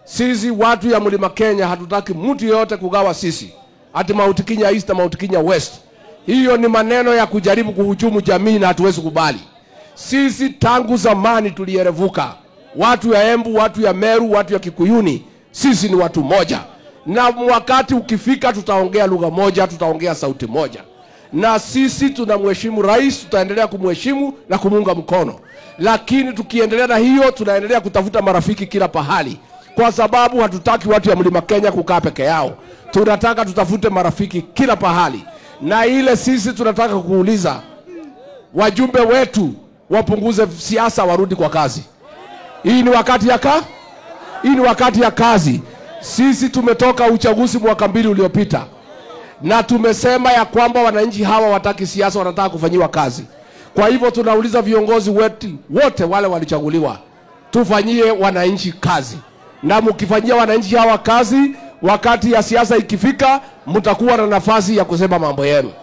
Sisi watu ya mlima Kenya hatutaki mtu yeyote kugawa sisi, ati Mount Kenya East na Mount Kenya West. Hiyo ni maneno ya kujaribu kuhujumu jamii na hatuwezi kubali. Sisi tangu zamani tulierevuka, watu ya Embu, watu ya Meru, watu ya Kikuyuni, sisi ni watu moja, na wakati ukifika tutaongea lugha moja, tutaongea sauti moja, na sisi tunamheshimu rais, tutaendelea kumheshimu na kumuunga mkono, lakini tukiendelea na hiyo, tunaendelea kutafuta marafiki kila pahali, kwa sababu hatutaki watu ya mlima Kenya kukaa peke yao. Tunataka tutafute marafiki kila pahali, na ile sisi tunataka kuuliza wajumbe wetu wapunguze siasa, warudi kwa kazi. Hii ni wakati ya ka hii ni wakati ya kazi. Sisi tumetoka uchaguzi mwaka mbili uliopita, na tumesema ya kwamba wananchi hawa wataki siasa, wanataka kufanyiwa kazi. Kwa hivyo tunauliza viongozi wetu wote wale walichaguliwa, tufanyie wananchi kazi, na mkifanyia wananchi hawa kazi, wakati ya siasa ikifika, mtakuwa na nafasi ya kusema mambo yenu.